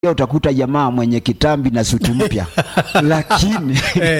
Leo utakuta jamaa mwenye kitambi na suti mpya lakini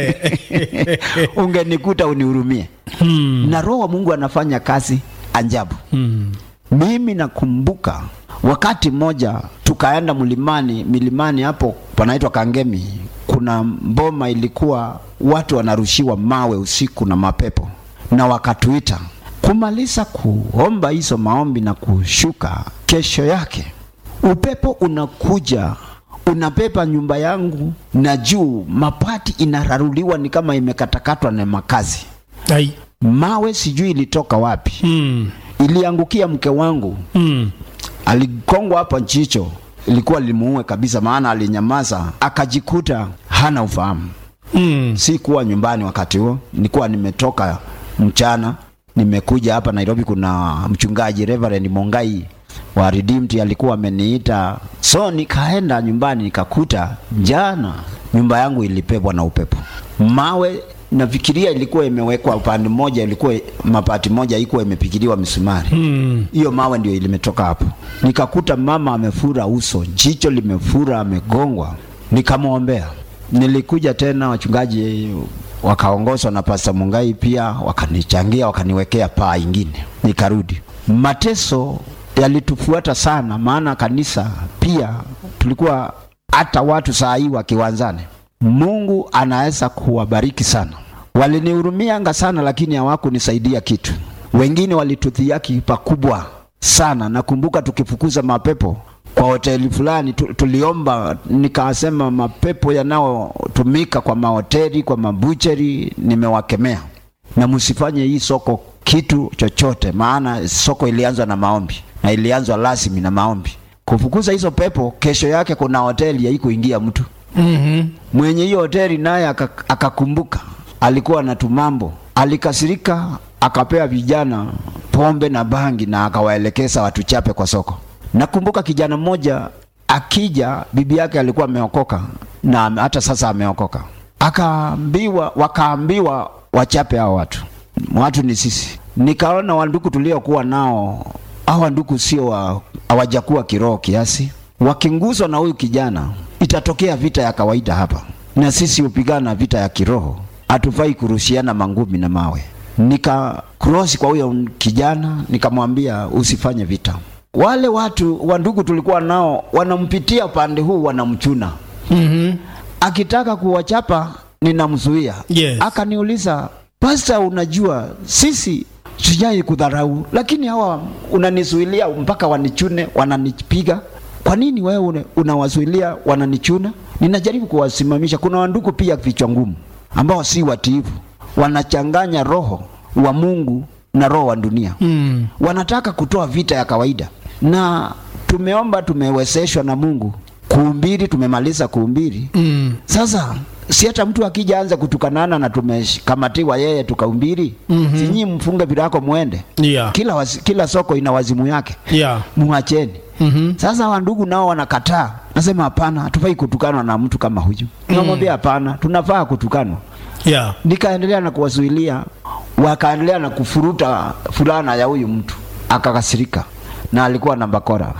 ungenikuta unihurumie. Hmm. Na Roho wa Mungu anafanya kazi ajabu. Hmm. Mimi nakumbuka wakati mmoja tukaenda mlimani, milimani hapo panaitwa Kangemi. Kuna mboma ilikuwa watu wanarushiwa mawe usiku na mapepo, na wakatuita kumaliza kuomba hizo maombi na kushuka. Kesho yake upepo unakuja unapepa nyumba yangu na juu mapati inararuliwa, ni kama imekatakatwa na makazi. Ai. Mawe sijui ilitoka wapi, Hmm. iliangukia mke wangu Hmm. aligongwa hapa njicho, ilikuwa limuue kabisa, maana alinyamaza, akajikuta hana ufahamu. Hmm. Si kuwa nyumbani wakati huo, nilikuwa nimetoka mchana, nimekuja hapa Nairobi. Kuna mchungaji Reverend Mongai wa Redeemed alikuwa ameniita, so nikaenda nyumbani, nikakuta jana nyumba yangu ilipepwa na upepo, mawe nafikiria ilikuwa imewekwa upande mmoja, ilikuwa mapati moja ilikuwa imepigiliwa misumari Hmm. hiyo mawe ndio ilimetoka hapo. Nikakuta mama amefura uso, jicho limefura, amegongwa. Nikamwombea. Nilikuja tena, wachungaji wakaongozwa na Pastor Mungai pia wakanichangia, wakaniwekea paa ingine, nikarudi. Mateso yalitufuata sana, maana kanisa pia tulikuwa hata watu saa hii wakiwanzane. Mungu anaweza kuwabariki sana. Walinihurumianga sana, lakini hawakunisaidia kitu. Wengine walitudhihaki pakubwa sana. Nakumbuka tukifukuza mapepo kwa hoteli fulani tu, tuliomba nikasema, mapepo yanayotumika kwa mahoteli, kwa mabucheri, nimewakemea na msifanye hii soko kitu chochote, maana soko ilianzwa na maombi na ilianzwa rasmi na maombi. Kufukuza hizo pepo, kesho yake kuna hoteli haikuingia mtu Mhm. mwenye hiyo hoteli naye aka- akakumbuka alikuwa na tumambo, alikasirika, akapea vijana pombe na bangi na akawaelekeza watuchape kwa soko. Nakumbuka kijana mmoja akija, bibi yake alikuwa ameokoka na ame- hata sasa ameokoka, akaambiwa, wakaambiwa wachape hao watu. Watu ni sisi. Nikaona wanduku tuliokuwa nao, hawa nduku sio wa- hawajakuwa kiroho kiasi wakinguswa na huyu kijana, itatokea vita ya kawaida hapa, na sisi hupigana vita ya kiroho. Hatufai kurushiana mangumi na mawe. Nika cross kwa huyo kijana, nikamwambia usifanye vita. Wale watu wa ndugu tulikuwa nao wanampitia upande huu, wanamchuna Mhm. akitaka kuwachapa ninamzuia. Yes. Akaniuliza, pasta, unajua sisi sijai kudharau, lakini hawa unanizuilia mpaka wanichune, wananipiga. Kwa nini wewe una- unawazuilia wananichuna? Ninajaribu kuwasimamisha. Kuna wandugu pia vichwa ngumu ambao si watiifu, wanachanganya roho wa Mungu na roho wa dunia Hmm. wanataka kutoa vita ya kawaida, na tumeomba, tumewezeshwa na Mungu kuhubiri, tumemaliza kuhubiri. Hmm. Sasa si hata mtu akija anza kutukanana na tumekamatiwa yeye tukahubiri, Mhm. si nyinyi mfunge virako mwende. Yeah. Kila, wazi, kila soko ina wazimu yake, Yeah. muacheni. Mhm. Sasa wandugu nao wanakataa, nasema hapana, hatufai kutukanwa na mtu kama huyu. Tunamwambia hapana, tunafaa kutukanwa. Yeah. Nikaendelea na kuwazuilia, wakaendelea na kufuruta fulana ya huyu mtu, akakasirika na alikuwa na bakora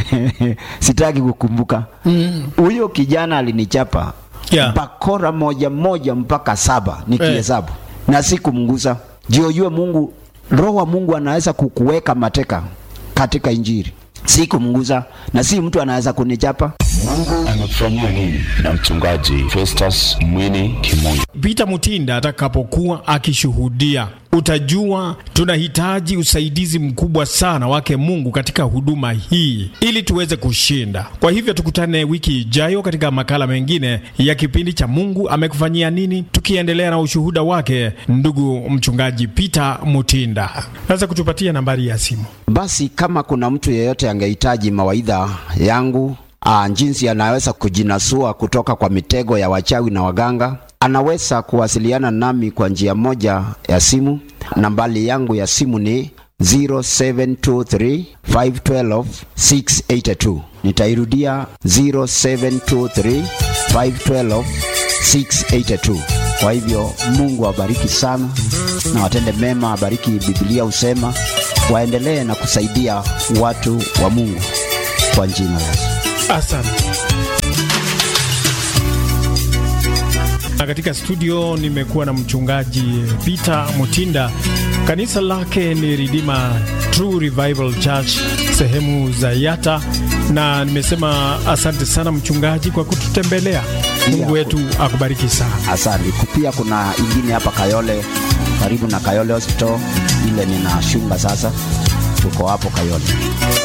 sitaki kukumbuka. Mm. Huyo kijana alinichapa Yeah. bakora moja moja mpaka saba nikihesabu, na sikumnguza. Ndio ujue Mungu, roho wa Mungu anaweza kukuweka mateka katika Injili. Sikumnguza na si mtu anaweza kunichapa. Mungu amekufanyia nini? Na mchungaji Festus Mwini Kimungu. Peter Mutinda atakapokuwa akishuhudia, utajua tunahitaji usaidizi mkubwa sana wake Mungu katika huduma hii ili tuweze kushinda. Kwa hivyo tukutane wiki ijayo katika makala mengine ya kipindi cha Mungu amekufanyia nini, tukiendelea na ushuhuda wake ndugu mchungaji Peter Mutinda. Naweza kutupatia nambari ya simu? Basi kama kuna mtu yeyote angehitaji mawaidha yangu aa, jinsi anaweza kujinasua kutoka kwa mitego ya wachawi na waganga, anaweza kuwasiliana nami kwa njia moja ya simu. Nambari yangu ya simu ni 0723 512 682. Nitairudia 0723 512 682. Kwa hivyo Mungu awabariki sana na watende mema, abariki. Biblia husema waendelee na kusaidia watu wa Mungu kwa jina la Yesu. Asante. Na katika studio nimekuwa na mchungaji Peter Mutinda. Kanisa lake ni Redeemer True Revival Church sehemu za Yata, na nimesema asante sana mchungaji kwa kututembelea. Mungu wetu akubariki sana. Asante. Pia kuna ingine hapa Kayole, karibu na Kayole Hospital, ile ninashunga sasa, tuko hapo Kayole.